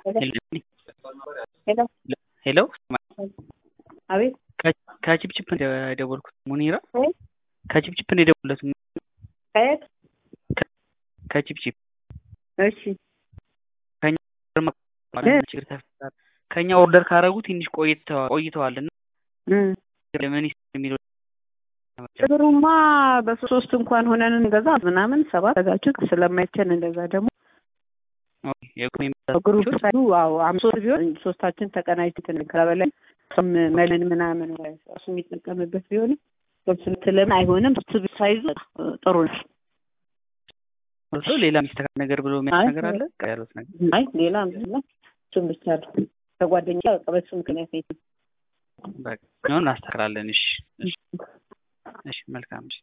ሄሎ ሄሎ አቤት ከችፕችፕ የደወልኩት ሙኒራ እ? ከችፕችፕ ነው የደወልኩት ከየት ከችፕችፕ እሺ ችግር ተፈጠረ ከኛ ኦርደር ካረጉ ትንሽ ቆይተዋል ቆይተዋል እና እም ለምን የሚለው ችግሩማ በሶስት እንኳን ሆነን እንገዛ ምናምን ሰባት ተጋችሁ ስለማይቸን እንደዛ ደግሞ ግሩፕ ሳይሉ አዎ አምስት ቢሆን ሶስታችን ተቀናጅተን ከበላይ እሱም መለን ምናምን እሱ የሚጠቀምበት ቢሆንም ስለምን አይሆንም ስብ ሳይዙ ጥሩ ነው። ሌላ የሚስተካከል ነገር ብሎ የሚያስ ነገር አለ ያሉት ነገር አይ ሌላ ምንም እሱም ብቻ ነው። ከጓደኛ በቃ በሱ ምክንያት ነው። በቃ ነው እናስተካክላለን። እሺ እሺ፣ መልካም እሺ